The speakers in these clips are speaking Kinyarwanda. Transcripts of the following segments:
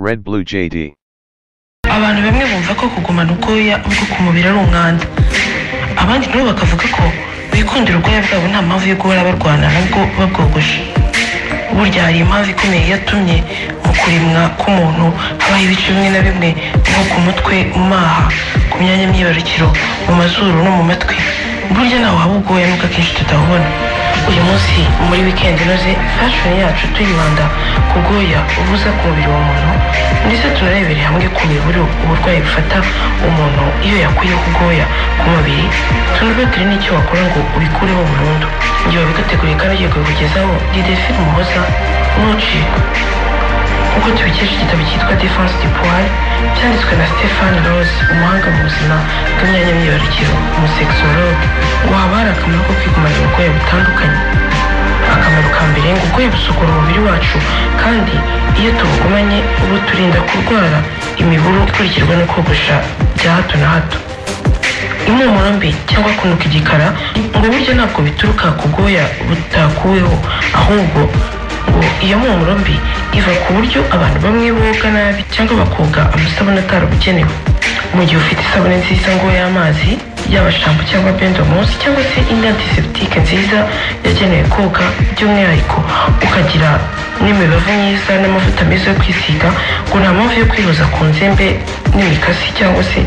Red Blue JD. abantu bamwe bumva ko kugumana ubwoya bwo ku mubiri ari umwanda abandi nabo bakavuga ko bikundira ubwoya bwabo nta mpamvu yo guhora barwana nabwo babwogoshe burya hari impamvu ikomeye yatumye mu kurimwa k'umuntu habaho ibice bimwe na bimwe nko ku mutwe mu maha ku myanya myibarukiro mu mazuru no mu matwi burya ntawe haba ubwoya nubwo akenshi tutahubona uyu munsi muri weekend inoze fashion yacu tuyibanda ku bwoya ubuza ku mubiri wa muntu ndetse tunarebere hamwe ku miburo uburwayi bufata umuntu iyo yakuyeho ubwoya ku mubiri tunabetere n'icyo wakora ngo ubikureho burundu igihe wabiguteguriye kandi ugiye kubikugezaho didefine umuhoza ntucikwe nk'uko tubikesha igitabo cyitwa defense du poil cyanditswe na stefan rose umuhanga mu buzima bw'imyanya myibarukiro umusekisologe waba hari akamaro ko kwigumana uburwayi butandukanye akamaro ka mbere ngo ubwoya busukura umubiri wacu kandi iyo tubugumanye buturinda kurwara imiburu ikurikirwa no kogosha bya hato na hato impumuro mbi cyangwa kunuka igikara ngo burya ntabwo bituruka ku bwoya butakuweho ahubwo ngo iyo mpumuro mbi iva ku buryo abantu bamwe boga nabi cyangwa bakoga amasabune atarabugenewe mu gihe ufite isabune nziza ngo y'amazi yaba shampo cyangwa bendomosi cyangwa se indi antiseptike nziza yagenewe koga by'umwihariko ukagira n'imibavu myiza n'amavuta meza yo kwisiga ngo nta mpamvu yo kwihoza ku nzembe n'imikasi cyangwa se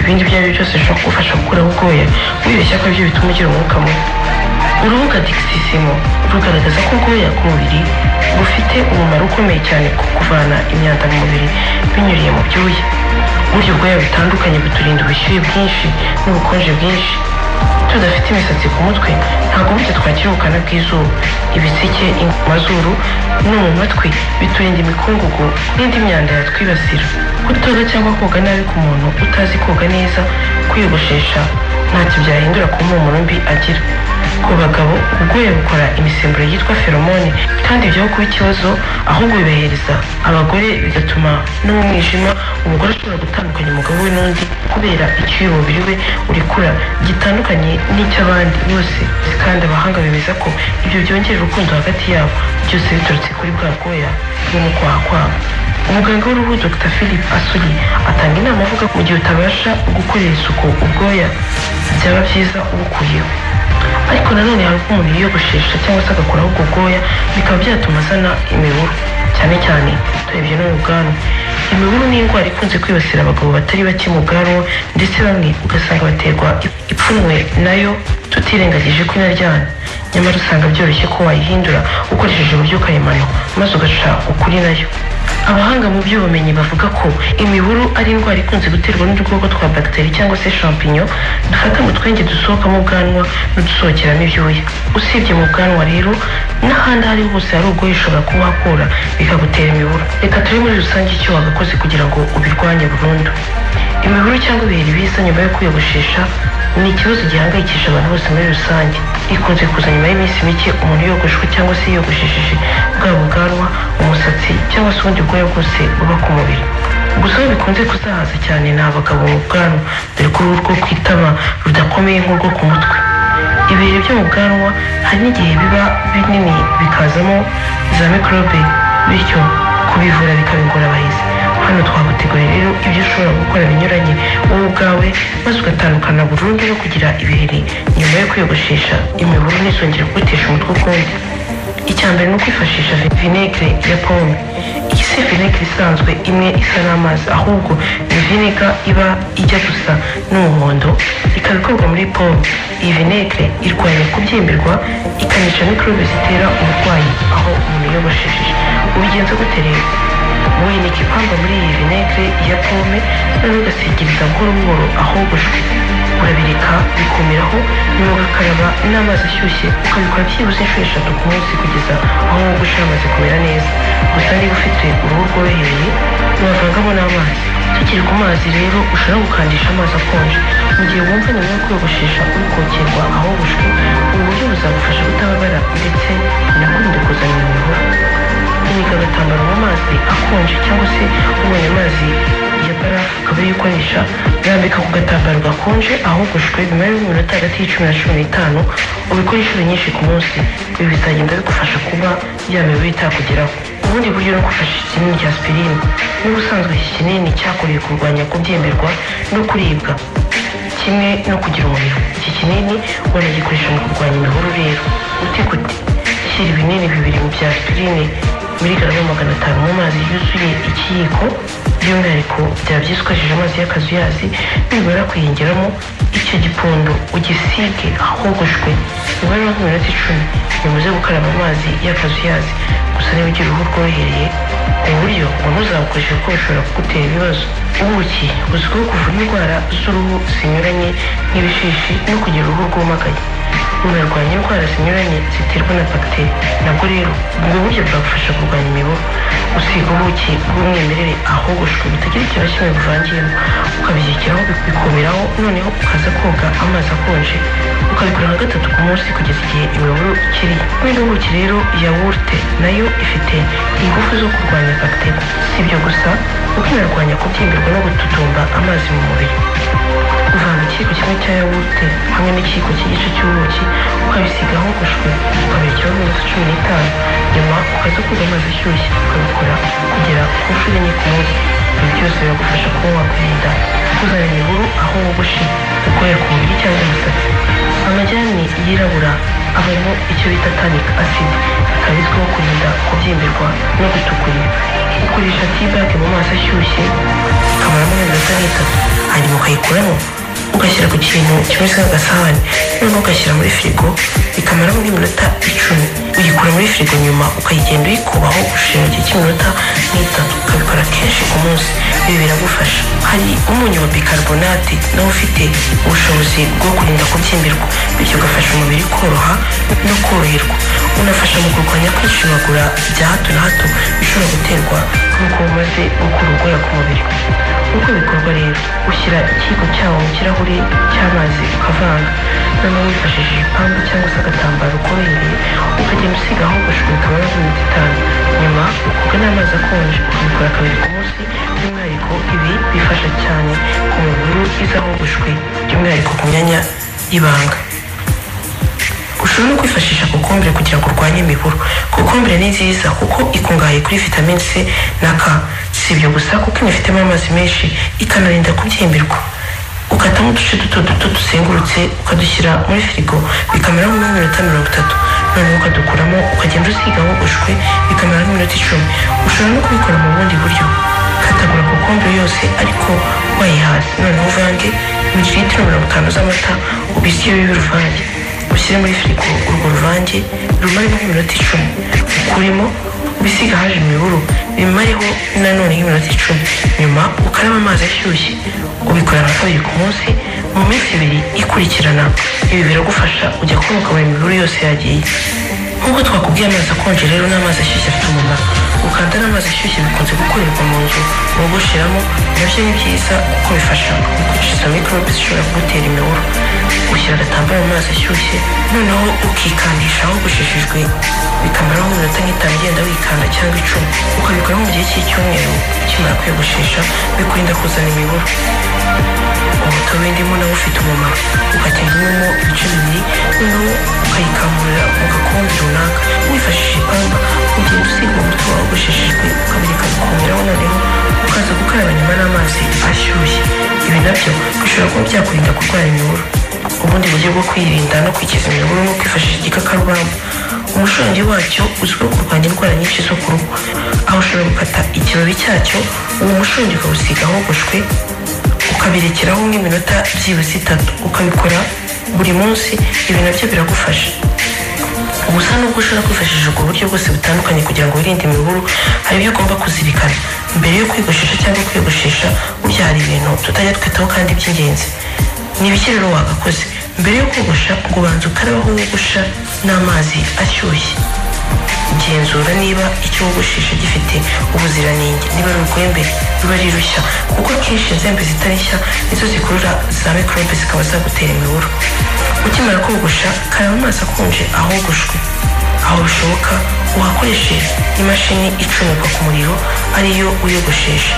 ibindi ibyo ari byo byose bishobora kugufasha gukuraho ubwoya wibeshya ko aribyo bituma ugira umwuka mubi urubuga digisisimo rugaragaza ko ubwoya ku mubiri bufite umumaro ukomeye cyane ku kuvana imyanda mu mubiri binyuriye mu byuya burya ubwoya butandukanye buturinda ubushyuhe bwinshi n'ubukonje bwinshi tudafite imisatsi ku mutwe ntabwo burya twakira ubukana bw'izuba ibitsike in- mazuru no mu matwi biturinda imikungugu n'indi myanda yatwibasira kutoga cyangwa koga nabi ku muntu utazi koga neza kwiyogoshesha ntacyo byahindura ku mpumuro mbi agira ku bagabo ubwoya bukora imisemburo yitwa feromone kandi bijyaho kuba ikibazo ahubwo bibahereza abagore bigatuma no mu mwijima umugore ashobora gutandukanya umugabo we n'undi kubera icyuya umubiri we urekura gitandukanye n'icy'abandi bose kandi abahanga bemeza ko ibyo byongera urukundo hagati yabo byose biturutse kuri bwa bwoya bwo mu kwaha kwabo umuganga w'uruhu dr philip asuri atanga inama avuga ko mu gihe utabasha gukorera isuku ubwoya byaba byiza ubukuyeho ariko nanone hari ubwo umuntu yiyogoshesha cyangwa se agakuraho ubwo bwoya bikaba byatuma azana imiburu cyane cyane turebye no mu bwanwa imiburu ni indwara ikunze kwibasira abagabo batari bake mu bwanwa ndetse bamwe ugasanga baterwa ipfunwe nayo tutirengagije ko inaryana nyamara usanga byoroshye ko wayihindura ukoresheje uburyo karemano maze ugaca ukuri nayo abahanga mu by'ubumenyi bavuga ko imiburu ari indwara ikunze guterwa n'udukoko twa bagiteri cyangwa se champignon dufata mu twenge dusohoka mu bwanwa n'udusohokeramo ibyuya usibye mu bwanwa rero n'ahandi aho ariho hose hari ubwoya ushobora kuhakura bikagutera imiburu reka turebe muri rusange icyo wagakoze kugira ngo ubirwanye burundu imiburu cyangwa ibiheri biza nyuma yo kwiyogoshesha ni ikibazo gihangayikisha abantu bose muri rusange ikunze kuza nyuma y'iminsi mike umuntu yogoshwe cyangwa se yiyogoshesheje bwaba ubwanwa umusatsi cyangwa se ubundi bwoya bwose buba ku mubiri gusa aho bikunze kuzahaza cyane ni abagabo mu bwanwa dore ko uruhu rwo ku itama rudakomeye nk'urwo ku mutwe ibiheri byo mu bwanwa hari n'igihe biba binini bikazamo za mikorobe bityo kubivura bikaba ingorabahizi hano twaguteguriye rero ibyo ushobora gukora binyuranye wowe ubwawe maze ugatandukana burundu no kugira ibiheri nyuma yo kwiyogoshesha imiburu ntizongere kugutesha umutwe ukundi icya mbere ni ukwifashisha vinegere ya pome iyi si vinegere isanzwe imwe isa n'amazi ahubwo ni vinega iba ijya gusa n'umuhondo ikaba ikorwa muri pome iyi vinegere irwanya kubyimbirwa ikanica mikorobe zitera uburwayi aho umuntu yiyogoshesheje ubigenza gute rero winika ipamba muri iyi vinegere ya pome noneho ugasigiriza buhoro buhoro ahogoshwe urabireka bikumiraho nyuma ugakaraba n'amazi ashyushye ukabikora byibuze inshuro eshatu ku munsi kugeza aho wogosha hamaze kumera neza gusa niba ufite uruhu rworohereye wavangamo n'amazi tukiri ku mazi rero ushobora gukandisha amazi akonje mu gihe wumva nyuma yo kwiyogoshesha uri kokerwa ahogoshwe ubu buryo buzagufasha kutababara ndetse binakurinde kuzana imihoro unika agatambaro mu mazi akonje cyangwa se ubonye amazi ya barafu ukaba uyikoresha urambika ku gatambaro gakonje ahogoshwe nyuma y'iminota hagati y'icumi na cumi n'itanu ubikore inshuro nyinshi ku munsi ibi bizagenda bigufasha kuba ya mibu itakugeraho ubu ubundi buryo ni ukufashisha ikinini cya aspirine n'ubusanzwe iki kinini cyakorewe kurwanya kubyimbirwa no kuribwa kimwe no kugira umuriro iki kinini wanagikoresha mu kurwanya imihoro rero ute gute shyira ibinini bibiri mu bya aspirine miligarama magana atanu mu mazi yuzuye ikiyiko by'umwihariko byabyiza ukoresheje amazi y'akazuyazi nibura kuyingeramo icyo gipfundo ugisige ahogoshwe umubare wa minota icumi ntibuze gukaraba amazi y'akazuyazi gusa niba ugira uruhu rworohereye ubu buryo ngo ntuzabukoreshe kuko bushobora kugutera ibibazo ubuki buzwiho kuvura indwara z'uruhu zinyuranye nk'ibishishi no kugira uruhu rwumagaye bunarwanya indwara zinyuranye ziterwa na bagiteri nabwo rero ubwo buryo bwagufasha kurwanya imibu usiga ubuki bw'umwimerere ahogoshwe butagira ikintu na kimwe buvangiyemo ukabishyikiraho bikumiraho noneho ukaza koga amazi akonje ukabikora nka gatatu ku munsi kugeza igihe imiburu ikiri n'indi buki rero yawurute nayo ifite ingufu zo kurwanya bagiteri si ibyo gusa kuko inarwanya kubyimbirwa no gututumba amazi mu mubiri uvanga ikiyiko kimwe cya yawurute hamwe n'ikiyiko cy'igice cy'ubuki ukabisiga ahogoshwe ukabikiraho iminota cumi n'itanu nyuma ukaza koga amazi ashyushye ukabikora kugera ku nshuro enye ku munsi ibi byose biragufasha kuba wakwirinda kuzana imihuru aho wogoshe gukorera ku mubiri cyangwa umusatsi amajyani yirabura abamo icyo bita tanic acid bikaba bizwiho kurinda kubyimbirwa no gutukurira ukoresha tibage mu maso ashyushye ukamaramo n'iminota n'itatu hanyuma ukayikuramo ugashyira ku kintu kimeze nk'agasahani noneho ugashyira muri firigo bikamara muri minota icumi uyikura muri firigo nyuma ukayigenda uyikubaho ushira igihe cy'iminota nk'itatu ukabikora kenshi ku munsi ibi biragufasha hari umunyu wa bicarbonate nawo ufite ubushobozi bwo kurinda kubyimbirwa bityo ugafasha umubiri koroha no koroherwa unafasha mu kurwanya kwishimagura bya hato na hato bishobora guterwa n'uko umaze gukura urwara ku mubiri uko bikorwa rero ushyira ikiyiko cyawo mu kirahure cy'amazi ukavanga noneho wifashishije ipambu cyangwa se agatambaro korohereye ukagenda usiga aho ugashunika amazi minota itanu nyuma ukoga n'amazi akonje ukabikora kabiri ku munsi by'umwihariko ibi bifasha cyane ku mubiri iza ahogoshwe by'umwihariko ku myanya y'ibanga ushobora no kwifashisha kokombure kugira ngo urwanye imiburo kokombure ni nziza kuko ikungahaye kuri vitamine c na k si ibyo gusa kuko inafitemo amazi menshi ikanarinda kubyimbirwa ukatamo uduce duto duto dusengurutse ukadushyira muri firigo bikamara mu minota mirongo itatu noneho ukadukuramo ukagenda usiga wogoshwe bikamara nk'iminota icumi ushobora no kubikora mu bundi buryo katagura kokombure yose ariko wayihaza noneho uvange mililitiro mirongo itanu z'amata ubisye w'ibiruvange ushyire muri firigo urwo ruvange rumare nk'iminota icumi ukurimo ubisiga haje imiburu bimareho nanone nk'iminota icumi nyuma ukaraba amazi ashyushye ubikora nka kabiri ku munsi mu minsi ibiri ikurikirana ibi biragufasha ujya kubona ukabona imiburu yose yagiye nk'uko twakubwiye amazi akonje rero n'amazi ashyushye afite umumaro gukanda n'amazi ashyushye bikunze gukorerwa mu nzu wogosheramo nabyo ni byiza kuko bifasha mu kwica izo mikorobe zishobora kugutera imiburu ushyira agatambaro mu mazi ashyushye noneho ukikandisha wogosheshejwe bikamaraho iminota nk'itanu igenda wikanda cyangwa icumi ukabikora mu gihe cy'icyumweru ukimara kwiyogoshesha bikurinda kuzana imiburu umutobe w'indimu nawo ufite umumaro ukagendamo ibice bibiri noneho ukayikamurira mu gakombe runaka wifashishije ipamba ugenda usiga umuti wawugosheshejwe ukabireka gukomeraho noneho ukaza gukaraba nyuma n'amazi ashyushye ibi nabyo bishobora kuba byakurinda kurwara imiburu ubundi buryo bwo kwirinda no kwikiza imiburu ni ukwifashisha igikakarubamba umushongi wacyo uzwiho kurwanya indwara nyinshi zo ku ruhu aho ushobora gukata ikibabi cyacyo uwo mushongi ukawusiga ahogoshwe ukabirekeraho nk'iminota byibuze itatu ukabikora buri munsi ibi nabyo biragufasha gusa nubwo ushobora kwifashisha ubwo buryo bwose butandukanye kugira ngo wirinde imiburu hari ibyo ugomba kuzirikana mbere yo kwiyogoshesha cyangwa kwiyogoshesha burya hari ibintu tutajya twitaho kandi by'ingenzi ni ibiki rero wagakoze mbere yo kogosha ngo ubanze ukarabe aho wogosha n'amazi ashyushye genzura niba icyo wogoshesha gifite ubuziranenge niba ari urwembe ruba ari rushya kuko akenshi inzembe zitari nshya nizo zikurura za mikorobe zikaba zagutera imiburu ukimara kogosha karaba amazi akonje ahogoshwe aho bishoboka uhakoreshe imashini icomekwa ku muriro ariyo uyogoshesha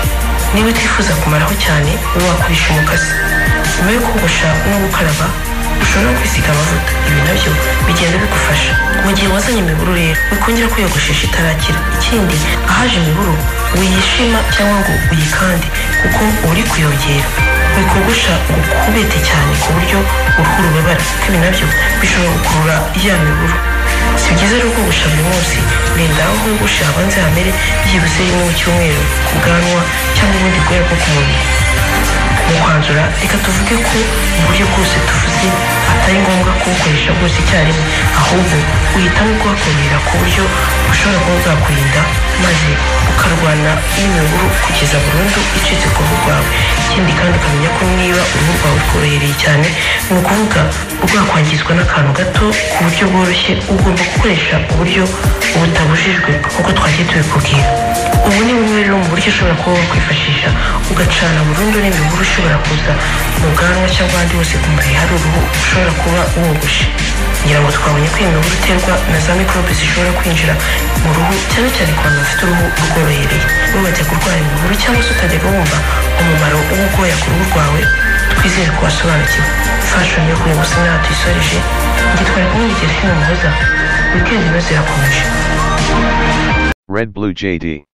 niba utifuza kumaraho cyane uba wakoresha umukasi nyuma yo kogosha no gukaraba ushobora no kwisiga amavuta ibi nabyo bigenda bigufasha mu gihe wazanye imiburu rero wikongera kwiyogoshesha itarakira ikindi ahaje imiburu wiyishima cyangwa ngo uyikande kuko uba uri kuyongera wikogosha gukubete cyane ku buryo uruhu rubabara kuko ibi nabyo bishobora gukurura ya miburu si byiza rero kogosha buri munsi rinda aho wogosha habanze hamere byibuze rimwe mu cyumweru ku bwanwa cyangwa ubundi bwoya bwo ku mubiri mu kwanzura reka tuvuge ko uburyo bwose tuvuze atari ngombwa kubukoresha bwose icyarimwe ahubwo uhitamo kuhakorera ku buryo bushobora kuba bwakurinda maze ukarwana n'imiburu kugeza burundu icitse ku ruhu rwawe ikindi kandi ukamenya ko niba uruhu rwawe rworohereye cyane ni ukuvuga rwakwangizwa n'akantu gato ku buryo bworoshye ugomba gukoresha uburyo butabujijwe nk'uko twagiye tubikubwira ubu ni bumwe rero mu buryo ushobora kuba wakwifashisha ugacana burundu n'imiburu ushobora kuza mu bwanwa cyangwa ahandi hose ku mubiri hari uruhu ushobora kuba wogoshe kugira ngo twabonye ko iyi miburu iterwa na za mikorobe zishobora kwinjira mu ruhu cyane cyane ku bantu bafite uruhu rworohereye wibajya kurwara imiburu cyangwa se utajyaga wumva umumaro w'ubwoya ku ruhu rwawe twizere ko wasobanukiwe fashoni yo kuyibutsa nawe tuyisoreje ngitwara kumwe n'igihe filime muhoza wikendi ino zirakomeje Red Blue JD.